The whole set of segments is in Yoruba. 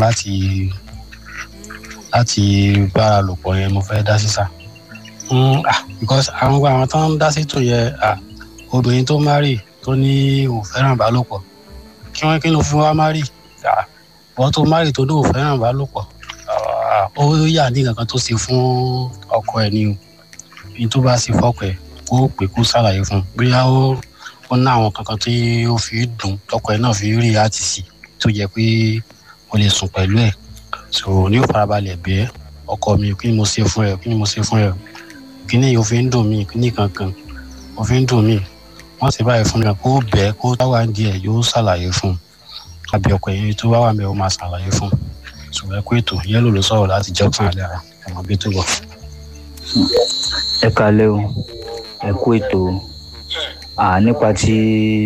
láti láti bára lò pọ̀ yẹn mo fẹ́ dá sí sà because àwọn gba àwọn tó ń dá sí tó yẹ obìnrin tó márì tó ní òun fẹ́ràn ìbálòpọ̀ kí wọ́n kí ló fún wa márì wọ́n tó márì tó ní òun fẹ́ràn ìbálòpọ̀ ó yà ní kankan tó ṣe fún ọkọ ẹ̀ ni o ní tó bá ṣe fọ́kọ ẹ̀ kó pè kó ṣàlàyé fún un bóyá ó ó ná àwọn kankan tí ó fi dùn tọkọ ẹ̀ náà fi rí àti sí tó jẹ́ pé o lè sùn pẹ̀lú ẹ̀ so ní ó farabalẹ̀ bẹ́ẹ̀ ọkọ mi kí ni mo ṣe fún ẹ kí ni mo ṣe fún ẹ kí ni yóò fi ń dùn mí kí ni kankan ó fi ń dùn mí wọ́n ti báyìí fún mi kó bẹ́ẹ̀ kó táwa ń di ẹ̀ yóò ṣàlàyé fún un àbí ọkọ yẹn tó bá wà mẹ́ ó máa ṣàlàyé fún un ṣùgbọ́n ẹ kó ètò yẹ́lò ló sọ̀rọ̀ láti jọ́sán àlẹ́ ara ẹ̀wọ̀n bí tó bọ̀. ẹ kalẹ́ o ẹ kó ètò nípa ti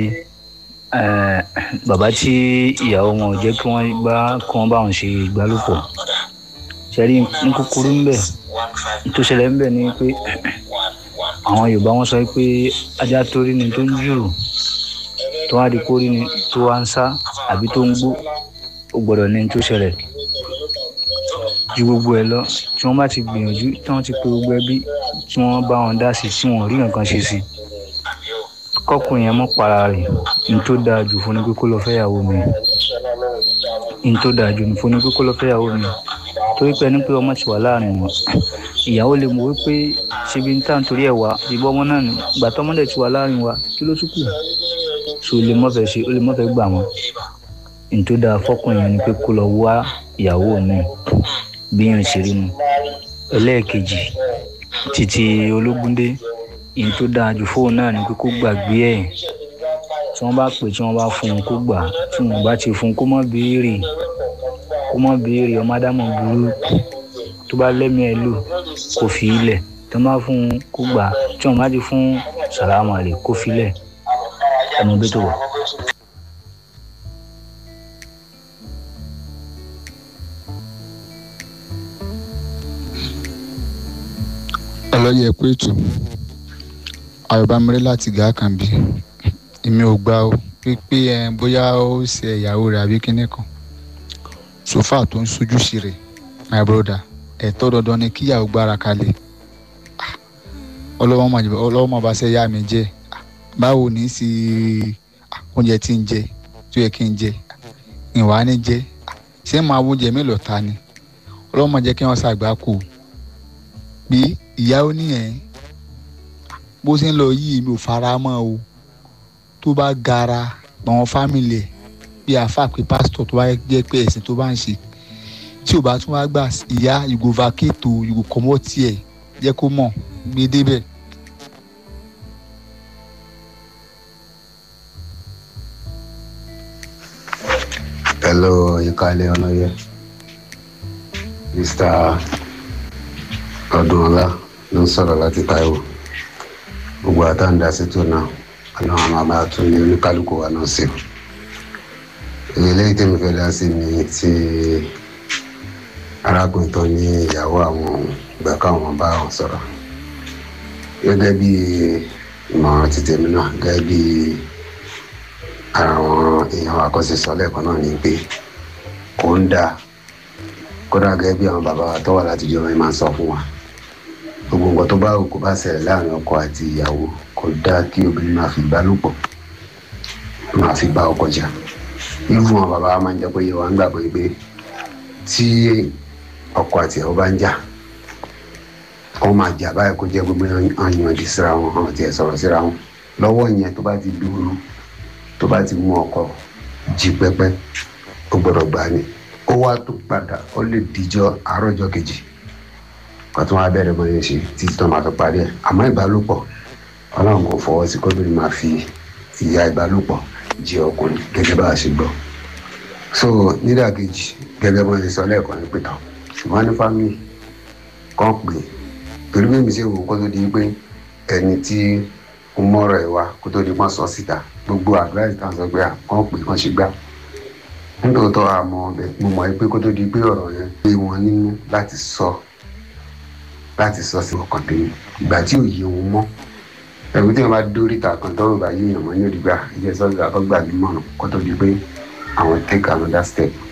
bàbá tí ìyàwó wọn ò jẹ́ kí wọ́n bá kí wọ́n bá wọn ṣe ìgbálòpọ̀ ṣẹ́rí ní kúkúrú ń bẹ̀ tó ṣẹlẹ̀ ń bẹ̀ ni pé àwọn yorùbá wọn sọ pé ajá tó rí ni tó ń jùrù tó wá di kó rí ni tó wá ń sá àbí tó ń gbó ó gbọ́dọ̀ ní tó ṣẹlẹ̀ ju gbogbo ẹ lọ tí wọ́n bá ti gbìyànjú tí wọ́n ti pe gbogbo ẹbí tí wọ́n bá wọn dá sí tí wọ́n rí nǹkan ṣe sí kọkùnrin yẹn mọ́ para rẹ̀ ní tó dáa jù fún ni pé kó lọ fẹ́yàwó mi ní tó dáa jù fún ni pé kó lọ fẹ́yàwó mi torí pé ẹni pé ọmọ ti wà láàrin wọn ìyàwó lè mọ̀ wípé ṣebi ń tàn torí ẹ̀ wá ìbọn ọmọ náà ni ìgbà tó ọmọdé ti wà láàrin wa kí ló tún kù so ó lè mọ̀fẹ́ ṣe ó lè mọ̀fẹ́ gbà wọ́n ní tó dáa fọkùnrin yẹn ni pé kó lọ wá ìyàwó mi bí yẹn ṣe rí nu ẹlẹ́ẹ̀kejì títí ológúndé ìyẹn tó dáa jù fóun náà ni pé kó gbàgbé ẹ̀ tí wọ́n bá pè tí wọ́n bá fún un kó gbà tí wọ́n bá ti fún un kó má béèrè kó má béèrè ọmọ ádámọ̀ burú tó bá lẹ́mìí ẹ̀ lò kó fi ilẹ̀ tí wọ́n bá fún un kó gbà tí wọ́n bá ti fún sàlámù àlè kó fi ilẹ̀ ẹnu bí tó wà. ọlọ́yẹ̀ pé ètò ayọ̀bámirẹ́ láti gàá kan bí èmi ò gbà ó pípé ẹ bóyá ó ṣe ìyàwó rẹ̀ àbí kíní kan sòfà tó ń sojú sí rẹ̀ my brother ẹ̀tọ́ dandan ni kíyàwó gbára kalẹ̀ ọlọ́wọ́ máa bá ṣe yá mi jẹ́ báwo ní í sí oúnjẹ tí ń jẹ tó yẹ kí n jẹ ìwà ní jẹ ṣé máa wóúnjẹ mélòó ta ni ọlọ́wọ́ máa jẹ́ kí wọ́n ṣàgbá kù pé ìyàwó nìyẹn bó ṣe ń lọ yìí mi ò fara mọ́ o tó bá gara àwọn fámìlì ẹ̀ bí àáfà pé pásítọ̀ tó bá jẹ́ pé ẹ̀sìn tó bá ń ṣe tí ò bá tún wá gbà ìyá ìgò vakéètò ìgò kọ́mọ́tì ẹ̀ jẹ́ kó mọ̀ gbé débẹ̀. hello ìkàlẹ̀ ọlọ́yẹ mr ọdúnọlá ló ń sọ̀rọ̀ láti taiwo gbogbo àtàǹdà sètò náà ọlọ́run àwọn àbá tún ní oníkálukú wa náà sí o eléyìí tẹ́mi fẹ́ dá sí ni ti arákùnrin tó ní ìyàwó àwọn ìgbà káwọn bá wọn sọ̀rọ̀ gẹ́gẹ́ bí ìmọ̀ràn ti tèmi náà gẹ́gẹ́ bí àwọn èèyàn àkọsísọ lẹ́ẹ̀kan náà ni pé kò ń dáa kódà gẹ́gẹ́ bí àwọn bàbá wa tó wà láti jọba yìí máa ń sọ fún wa gbogbo nǹkan tó bá wù kó bá ṣẹlẹ̀ láàrin ọkọ àti ìyàwó kò dáa kí obìnrin máa fi ìbálòpọ̀ máa fi bá ọkọ jà irú àwọn bàbá wa máa ń jẹ́ pé yẹwà ń gbàgbọ́ pé tí ọkọ àti ìyàwó bá ń jà wọ́n máa jà báyìí kó jẹ́ gbogbo àyànjú síra wọn àwọn tiẹ̀ sọ̀rọ̀ síra wọn lọ́wọ́ yẹn tó bá ti dúró tó bá ti mú ọkọ jí pẹ́pẹ́ ó gbọ́dọ̀ gbà ní ó wá tó padà ó lè dijọ́ àárọ̀jọ́ kejì kó tó wá bẹ̀rẹ̀ bọ́ yẹn ṣe títí tó máa fi parí ẹ̀ àmọ́ ìbálòpọ̀ ọlọ́run kò fọwọ́ sí kóbìnrin máa fi ìyá ìbálòpọ̀ jẹ ọkùnrin gẹ́gẹ́ bá a ṣe gbọ́ so nídàkejì gẹ́gẹ́ bọ́ ṣe sọ lẹ́ẹ̀kan ní pẹ̀tàn ṣùgbọ́n ní fámìlì kan pè pẹ̀lú mímí sí òun kó tó di pé ẹni tí ń mọ́rọ̀ ẹ̀ wá kó tó di pọ́n sọ síta gbogbo àdúrà ìtàn sọ pé kàn pè kàn ṣe gbá nítòótọ́ àmọ́ ọbẹ̀ mo mọ̀ pé kó tó di pé ọ̀rọ̀ yẹn pé wọn nínú láti sọ láti sọ sí ọkàn tèmi ìgbà tí ò yé wọn mọ́ ẹ̀rù tí wọn bá dórí ta kan tọrọ bá yéèyàn mọ́ ní òdìgbà ìjẹ́ sọ́dọ̀ àkọ́gbà mi mọ̀ràn kó tó di pé àwọn take another step